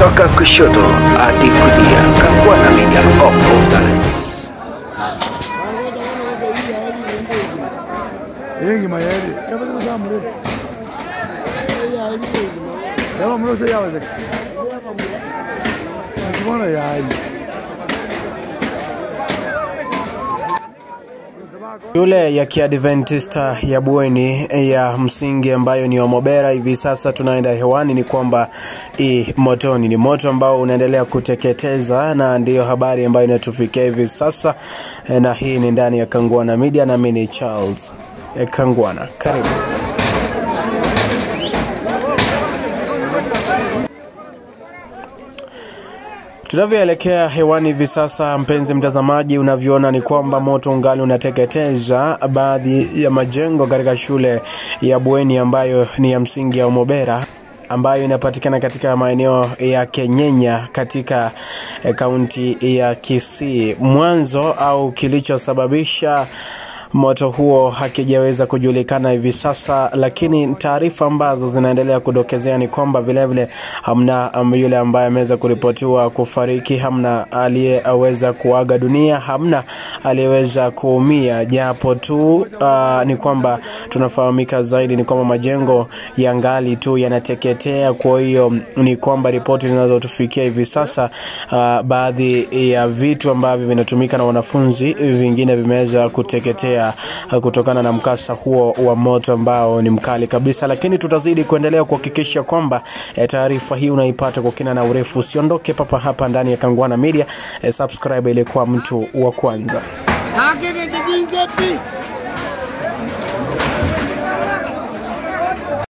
kutoka kushoto hadi kulia. Kangwana Media, all of talents. yengi mayeri yabaza zamure yaba murose yabaza Nakibona yayi Shule ya Kiadventista ya bweni ya msingi ambayo ni Omobera hivi sasa tunaenda hewani, ni kwamba i motoni, ni moto ambao unaendelea kuteketeza, na ndiyo habari ambayo inatufikia hivi sasa, eh, na hii ni ndani ya Kangwana Media, nami ni Charles eh, Kangwana, karibu. Tunavyoelekea hewani hivi sasa, mpenzi mtazamaji, unavyoona ni kwamba moto ungali unateketeza baadhi ya majengo katika shule ya bweni ambayo ni ya msingi ya Omobera ambayo inapatikana katika maeneo ya Kenyenya katika eh, kaunti ya Kisii. Mwanzo au kilichosababisha moto huo hakijaweza kujulikana hivi sasa, lakini taarifa ambazo zinaendelea kudokezea ni kwamba vilevile hamna um, yule ambaye ameweza kuripotiwa kufariki, hamna aliyeweza kuaga dunia, hamna aliyeweza kuumia, japo tu uh, ni kwamba tunafahamika zaidi ni kwamba majengo ya ngali tu yanateketea. Kwa hiyo ni kwamba ripoti zinazotufikia hivi sasa, uh, baadhi ya vitu ambavyo vinatumika na wanafunzi vingine vimeweza kuteketea uh, kutokana na mkasa huo wa moto ambao ni mkali kabisa, lakini tutazidi kuendelea kuhakikisha kwamba eh, taarifa hii unaipata kwa kina na urefu. Usiondoke papa hapa ndani ya Kangwana Media, eh, subscribe ili kuwa mtu wa kwanza. akeke kijinzepi